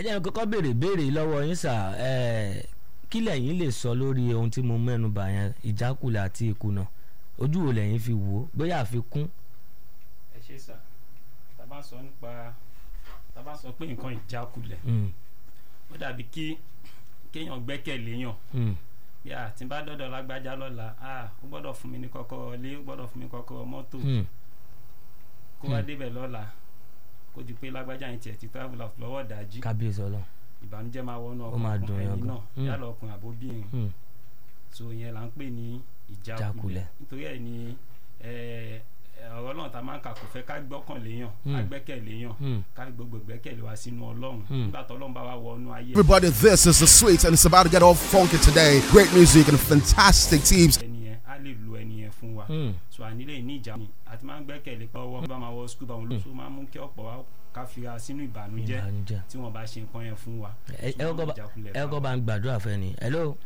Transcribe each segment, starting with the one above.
jẹ́ kọ́kọ́ béèrè béèrè lọ́wọ́ yín sà ẹ̀ kí lẹ̀yin lè sọ lórí ohun tí mo mẹ́nu bà yẹn ìjákulẹ̀ àti ìkùnà ojú wo lẹ̀yin fi wò ó bóyá àfikún. ẹ ṣe sà tá a bá sọ nípa tá a bá sọ pé nǹkan ìjákulẹ̀ Mm, ó dàbí kí kéèyàn gbẹ́kẹ̀lé yàn mm, bí a ti bá dọ́dọ̀ lágbájá lọ́la a ó gbọ́dọ̀ fún mi ní kọ́kọ́rọ́ ilé ó gbọ́dọ̀ fún mi kọ́kọ́rọ́ mọ́tò mm, kó wá Hmm. débẹ̀ lọ́la kó di pé lágbájá yẹn tiẹ̀ ti travel out lọ́wọ́ dájí kábíyèsí ọlọ́run. ìbànújẹ́ máa wọnú Ó máa dùn ọkàn yàn ẹni gan. náà Hmm. yálà ọkùnrin àbóbìnrin Mm, so yẹn là ń pè ní Ìjákulẹ̀. ìjákulẹ̀ nítorí ẹ̀ ni ẹ, ẹ, ọ̀rọ̀ náà ta máa ń kà kò fẹ́ ká gbọ́kànlé yàn ká Hmm. gbẹ́kẹ̀lé yàn mm. ká gbogbo gbẹ́kẹ̀lé wa sínú ọlọ́run Hmm. nígbà tó ọlọ́run bá wa wọnú ayé Everybody, this is the sweet, and it's about to get all funky today. Great music and fantastic teams. ẹni yẹn á lè lo ẹni yẹn fún wa Mm. so ànílẹ̀ ní ìjà mi àti máa ń gbẹ́kẹ̀lé pé ọwọ́ bá máa wọ skul bá wọn lọ so máa ń mú kí ọ̀pọ̀ wa ká fira sínú ìbànújẹ́ ìbànújẹ́. tí wọ́n bá ṣe nǹkan yẹn fún wa. ẹ ẹ kọ́kọ́ bá- Ìjákulẹ̀ ẹ bá kọ́kọ́ bá ń gbàdúrà fẹ́ ni hello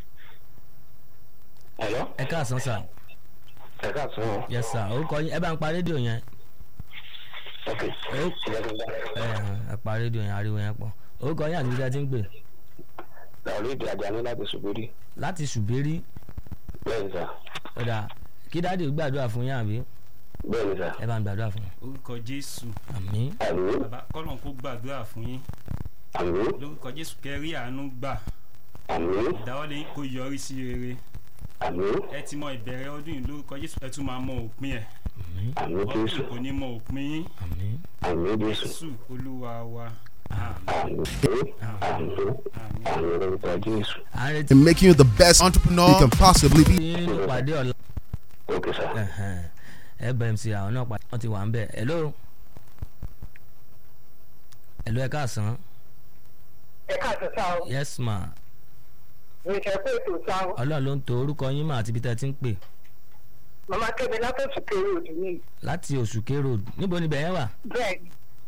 Hello? ẹ káàsán sà Ẹ káàsán. yes sà orúkọ yín ẹ bá ń pa rédíò yẹn Ok. Ó- Ìjọba ìgbà. ẹ hàn, ẹ pa rédíò yẹn ariwo yẹn pọ̀ orúkọ yín àti ibi tí a ti ń gbè Làwọn ìdí ajá ní láti ṣubúrí. láti ṣùgbérí Bẹ́ẹ̀ni sà. ọ̀dà kí dáàdì gbàdúrà fún yín àbí Bẹ́ẹ̀ni sà. ẹ bá ń gbàdúrà fún yín orúkọ jésù àmín Àmín. bàbá kọ́lọ́n kó gbàdúrà fún yín Àmín. lórúkọ jésù kẹrí àánú gbà Àmín. ìdáwọ́lé yín kó yọrí sí rere Àmín. ẹ ti mọ ìbẹ̀rẹ̀ ọdún yìí lórúkọ jésù ẹ tún máa mọ òpin ẹ̀ àmín Àmín ọdún Jésù. yìí kò ní mọ òpin yín àmín Àmín Jésù. jésù olúwa wa àmín Àmín. Àmín. àmín. Àmín lórúkọ Jésù. à ń retí In making you the best entrepreneur you can possibly be. yín nínú ìpàdé ọ̀la Ok sà. Ẹ̀hẹ̀n. ẹ bẹ̀ mc àwọn náà pa wọ́n ti wà ń bẹ̀ hello hello ẹ káàsán ẹ káàtó sá o yes ma ìrìnsẹ̀ pé ètò sá o ọlọ́run ló ń to orúkọ yín mà àti ibi tẹ́ ẹ ti ń pè màmá kẹ́mi látọ̀tún kéré òdì ní láti òṣùké road níbo níbẹ̀ yẹn wà bẹ́ẹ̀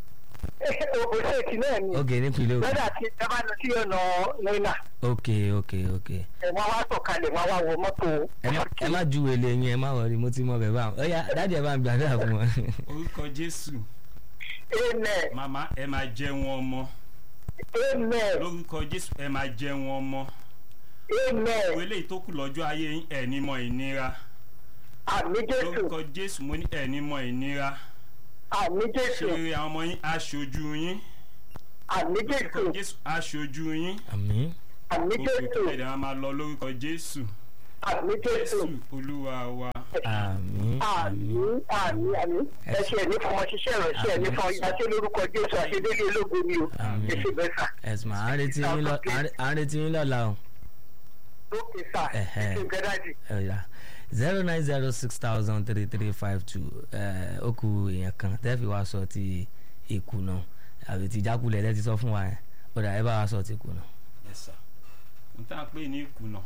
ni òṣèkì náà ni ok nípìnlẹ̀ òkè lọ́dà tí ẹ bá lọ sí ọ̀nà nínà ok ok ok ẹ̀ wọ́n wá sọ̀kalẹ̀ wọ́n wá wọ mọ́tò ẹ má ẹ má ju èlé yín ẹ má wọrí mo ti mọ bẹ̀ bá ọ yá dáàdi ẹ bá ń gbàdúrà fún wọn. orúkọ jésù amen màmá ẹ máa jẹun ọmọ amen lórúkọ jésù ẹ máa jẹun ọmọ amen òwe lè tó kù lọ́jọ́ ayé yín ẹ̀ ní mọ ìnira àmì jésù lórúkọ jésù mo ní ẹ̀ ní mọ ìnira àmì ṣe jésù rere àwọn ọmọ yín aṣojú yín àmì jésù lórúkọ jésù aṣojú yín àmín àmì òkè jésù tó ẹ̀dá máa lọ lórúkọ jésù àmì jésù jésù olúwa wa àmín àmín àmì àmì àmì ẹ ṣe ẹni fọmọ ṣiṣẹ́ ìránṣẹ́ ẹni fọmọ ìyáṣẹ́ lórúkọ jésù àṣedélé ológun ni o Àmín. ẹ ṣe bẹ́ẹ̀ sà ẹ̀sùn à ń retí yín lọ à ń retí yín lọ́la o. lókè sà ẹ Ẹ̀hẹ́. ṣe gẹ́dájì. ẹ̀yà zero nine zero six thousand three three five two ó kù èèyàn kan tẹ́ fi wá sọ ti ìkùnà àbí ti jákulẹ̀ tẹ́ ti sọ fún wa yẹn ó dà ẹ bá wa sọ ti ìkùnà. ẹ̀sà n tá à ń pè ní ìkùnà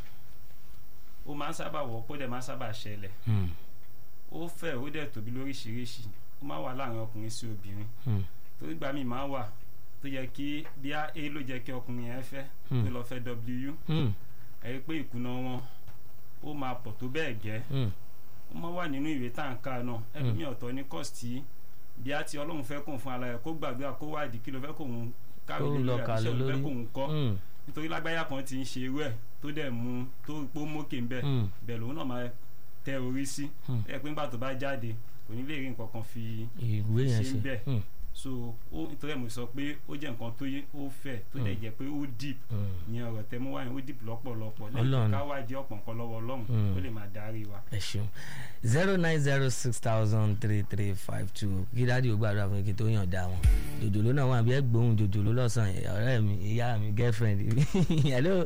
ó máa ń sábà wọ́pọ̀ ó dẹ̀ máa ń sábà ṣẹlẹ̀ Hmm, ó fẹ̀ ó dẹ̀ tóbi lóríṣiríṣi ó máa wà láàrin ọkùnrin sí obìnrin hmm, torí gbà mí máa wà tó yẹ kí bí a a ló jẹ́ kí ọkùnrin yẹn fẹ́ Hmm. tó lọ fẹ́ w hmm, ẹ rí i pé ìkùnà wọn ó máa pọ̀ tó bẹ́ẹ̀ gẹ́ hmm, ó máa wà nínú ìwé tá à ń kà náà ẹlòmíì ọ̀tọ̀ ní kọ́ọ̀sì bí a ti ọlọ́run fẹ́ kóun fún ara rẹ̀ kó gbàdúrà kó wádìí kí ló fẹ́ kóun káwé Kóun lọ lórí kà àbíṣẹ́ ló lórí. fẹ́ kóun kọ́ hmm, nítorí lágbáyà kan ti ń ṣe irú ẹ̀ tó dẹ̀ mú tó pó mókè ń bẹ̀ hmm, bẹ̀ lòun náà máa tẹ orí sí Hmm. ẹ pé nígbà tó bá jáde kò ní lè rí nǹkan kan fi ìwé yẹn ṣe ṣe ń bẹ̀. hmm, so ó nítorí ẹ̀ mo sọ pé ó jẹ́ nǹkan tó yé ó fẹ̀ tó dẹ̀ jẹ́ pé ó deep hmm. ìyẹn ọ̀rọ̀ tẹ́ mú wáyé ó deep lọ́pọ̀lọpọ̀ Ọlọ́run. lẹ́yìn ká wádìí ọ̀pọ̀ nǹkan lọ́wọ́ ọlọ́run Hmm. ó lè máa darí wa. ẹ ṣeun zero nine zero six thousand three three five two kí dáàdi ò gbàdúrà fún kí tó yàn dá wọn jòjòló náà wà bí ẹ gbóhùn jòjòló lọ́sàn-án ọ̀rẹ́ mi ìyá mi girlfriend mi hello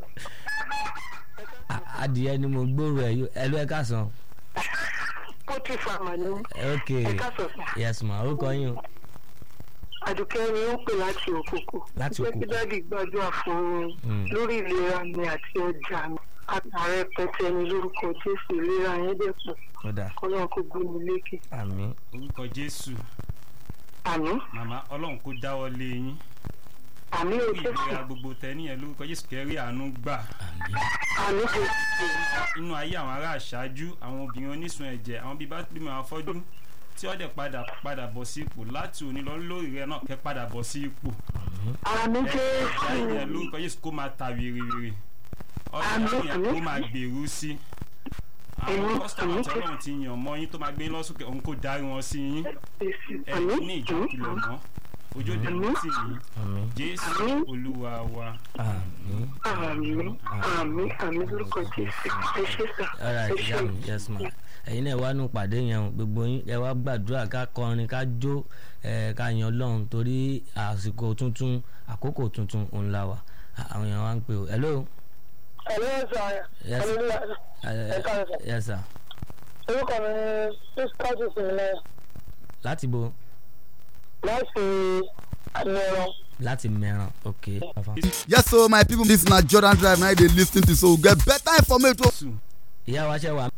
A- adìyẹ ni mo gbóòrò ẹ yó hello ẹ káàsán ó ti fa màánú ok ẹ káàsọ̀ sà yes ma ó kọ yín o àdùkẹ́ ni ó ń pè láti òkòkò Láti pé Òkòkò. kí dáàdi gbàdúrà fún mi Hmm. lórí ìlera mi àti ọjà mi àtàrẹ pẹtẹ ni lórúkọ jésù ìlera yẹn dẹ̀ pọ̀ kódà kọ́lọ́n kó gbé mi lékè àmín orúkọ jésù àmì màmá ọlọ́run kó dáwọ́ lé yín àmì ò kí jésù ìlera gbogbo tẹ níyẹn lórúkọ jésù kẹrí àánú gbà àmín àmì jésù inú ayé àwọn ará àṣáájú àwọn obìnrin onísun ẹ̀jẹ̀ àwọn bíi bá bímọ àwọn afọ́jú tí wọ́n dẹ̀ padà padà bọ̀ sí ipò láti òní lọ lórí rẹ náà kẹ́ padà bọ̀ sí ipò àmì ẹ̀dá jésù yẹn lórúkọ Jésù kó máa ta wèrèwèrè Àmín, ọ̀dọ̀ yẹn àmín. kó máa gbèrú sí àwọn Àmín, kọ́sítọ́mù àmín. tí Ọlọ́run ti yàn mọ́ yín tó máa gbé yín lọ́sùnkè òun kó darí wọn sí yín ẹ àmì ní ìjọ kìlọ̀ mọ́ ojú òde Àmín. tì yín àmín Jésù Àmín. Olúwa wa. àmín. àmì àmì àmì lórúkọ jésù ẹ ṣe sà alright ẹ ìyá ṣe mi yes ma ẹ̀yin náà wá nù pàdé yẹn o gbogbo yín ẹ wá gbàdúrà ká kọrin ká jó ẹ ká yan Ọlọ́run torí àsìkò tuntun àkókò tuntun òun la wà àwọn èèyàn wá ń pè o hello ẹ̀lẹ́ sà Yes. ẹ̀lẹ́ ẹ Ẹ káàárọ̀ sà. yes sir orúkọ mi ni sísítọ́ọ̀tì sílẹ̀ láti bo láti àmìràn láti mẹ́ràn ok. Yes, so my people, this na Jordan Drive. Now they listen to so we get better information. Jésù ìyá wa ṣe wà.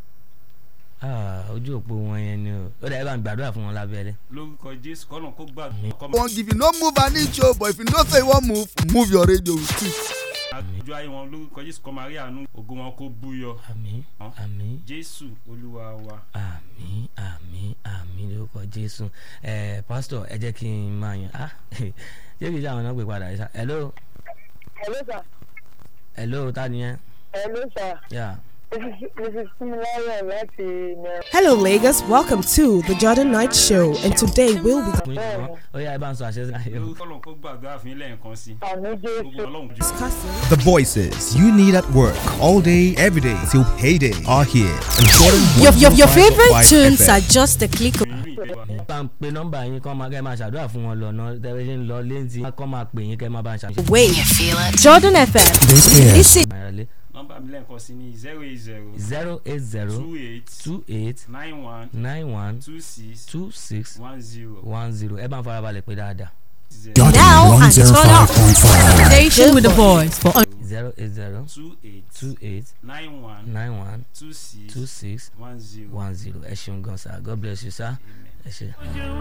Ah, ojú òpó wọn yẹn ni o ó dàbí bá ń gbàdúrà fún wọn lábẹ́lẹ́. lórúkọ Jésù kọ́nà kó gbàdúrà kọ́ Won't give you no move an inch, oh, but if you know say you want move, move your radio with it. àjọ ayé wọn lórúkọ Jésù kọ́ máa rí àánú ògo wọn kó búyọ àmín àmín Jésù Olúwa wa. àmín àmín àmín lórúkọ jésù ẹ pásítọ̀ ẹ jẹ́ kí n máa yàn á ṣé kìí ṣe àwọn náà pè padà yìí sá hello ẹ̀lẹ́ sà hello ta ni yẹn ẹ̀lẹ́ sà yà mrs similayo láti mẹ́rin. Hello, Lagos. Welcome to the Jordan Night Show, and today we'll be fún yín wọn ó yá ẹ bá ń sọ àṣẹ sí ayé o. lórúkọ Ọlọ́run kó gbàdúrà fún yín lẹ́ẹ̀kan sí àmì gbogbo jésù Ọlọ́run jù. discussing. The voices you need at work all day, every day till payday are here. And Jordan Your, your, your 105.5 favorite tunes FM. are just a click. nínú ìjọba bá ń pe nọ́mbà yín kọ́ máa kẹ́ máa ṣàdúrà fún wọn lọ́nà tẹ́lẹ̀ ṣe ń lọ léǹtì kọ́ máa pè yín kẹ́ máa bá ń ṣàṣẹ. Wait. Jordan FM. Listen. nọ́mbà mi lẹ́ẹ̀kan sí ní zero eight zero zero eight zero two eight two eight nine one nine one two six two six one zero one zero ẹ bá ń farabalẹ̀ pé dáadáa zero Now and turn up. Station with the boys for zero eight zero two eight two eight nine one nine one two six two six one zero. one zero ẹ ṣeun gan sa god bless you sir ẹ ṣe.